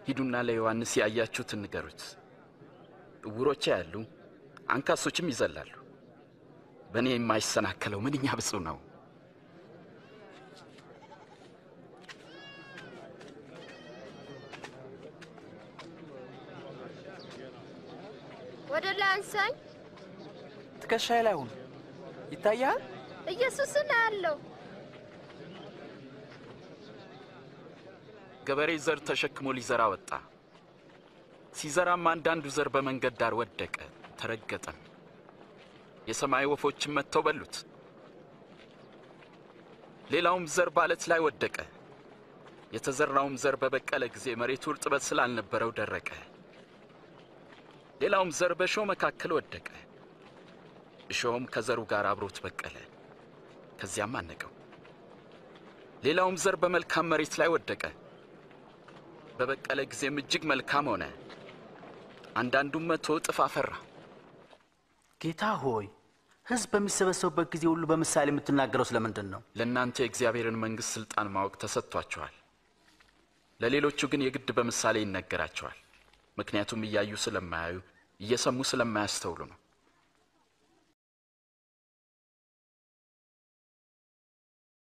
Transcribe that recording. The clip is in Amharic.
ሂዱና ለዮሐንስ ያያችሁትን ንገሩት። እውሮች ያሉ፣ አንካሶችም ይዘላሉ። በእኔ የማይሰናከለው ምንኛ ብፁዕ ነው። ወደ ላይ አንሳኝ። ትከሻዬ ላይ ሁን። ይታያል። ኢየሱስን አያለው። ገበሬ ዘር ተሸክሞ ሊዘራ ወጣ። ሲዘራም አንዳንዱ ዘር በመንገድ ዳር ወደቀ፣ ተረገጠም። የሰማይ ወፎችም መጥተው በሉት። ሌላውም ዘር ባለት ላይ ወደቀ። የተዘራውም ዘር በበቀለ ጊዜ መሬቱ እርጥበት ስላልነበረው ደረቀ። ሌላውም ዘር በእሾህ መካከል ወደቀ። እሾህም ከዘሩ ጋር አብሮት በቀለ፣ ከዚያም አነቀው። ሌላውም ዘር በመልካም መሬት ላይ ወደቀ። በበቀለ ጊዜም እጅግ መልካም ሆነ። አንዳንዱም መቶ እጥፍ አፈራ። ጌታ ሆይ ሕዝብ በሚሰበሰቡበት ጊዜ ሁሉ በምሳሌ የምትናገረው ስለምንድን ነው? ለእናንተ የእግዚአብሔርን መንግሥት ሥልጣን ማወቅ ተሰጥቷችኋል። ለሌሎቹ ግን የግድ በምሳሌ ይነገራቸዋል። ምክንያቱም እያዩ ስለማያዩ እየሰሙ ስለማያስተውሉ ነው።